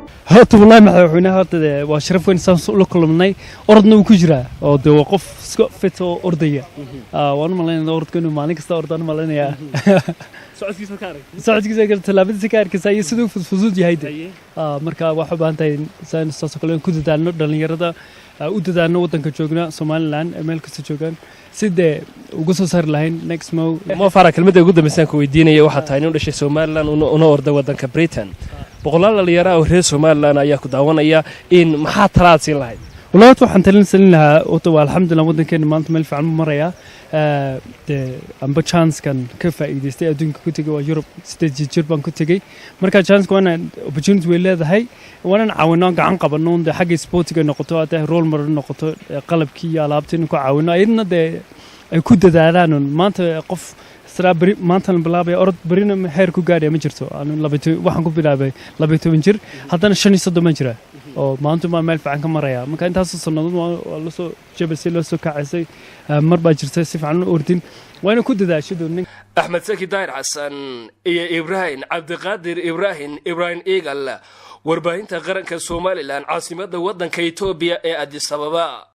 horta wallahi madaxweynaha horta dee waa sharaf weyn saan ula kulmnay orodna wuu ku jiraa oo dee waa qof iska fit oo ordaya Ah, waan u malaynaya orodka inuu maalin kasta ordaan u malaynayaa socodkiisa ka arag socodkiisa kale tallaabadiisa ka arkaysa iyo siduu fudfudud yahay de Ah, marka waxaa u baahan tahay saan saasoo kale in ku dadaalno dhallinyarada ah, u dadaalno waddanka joogna somalilan ee meel kasta joogaan si dee uga soo saari lahayn next mow mo fara kelmadda ugu dambaysaan ku weydiinaya waxaa tahay nin u dhashay somalilan una una orday waddanka britain boqolaal dhalinyaro ah oo reer somalilan ayaa ku daawanaya in maxaa talaad siin lahayd والله horta waxaan talin salin lahaa horta waa alxamdulilah waddankeena maanta meel fiican buu marayaa Eh, dee amba chancekan ka faa'iidaystay adduunka ku tegay waa yurub sideed jir jir baan ku tegey marka chanceka waana opportunity way leedahay waanan caawino aan gacan qabano dee xagga sportiga noqoto hadday role model noqoto eh, qalabkii iyo alaabtii in ku caawino ayadna dee ay ku dadaalaan un maanta qof israa beri maanta la bilaabaya orod berina heer ku gaadhaya ma jirto Anu labayo waxaan ku bilaabay labayo toban jir haddana shan iyo soddon baan jira oo maanta baa meel fiican ka maraya marka intaasoo sannadood waa waa lasoo jabasay loo soo kacaysay Eh, mar baa jirta si fiican u ordin waa ina ku dadaashado nin axmed saki daahir xasan iyo ibraahim cabdiqaadir ibraahim ibraahim eagal warbaahinta qaranka somalilan caasimadda waddanka etoobiya ee adis ababa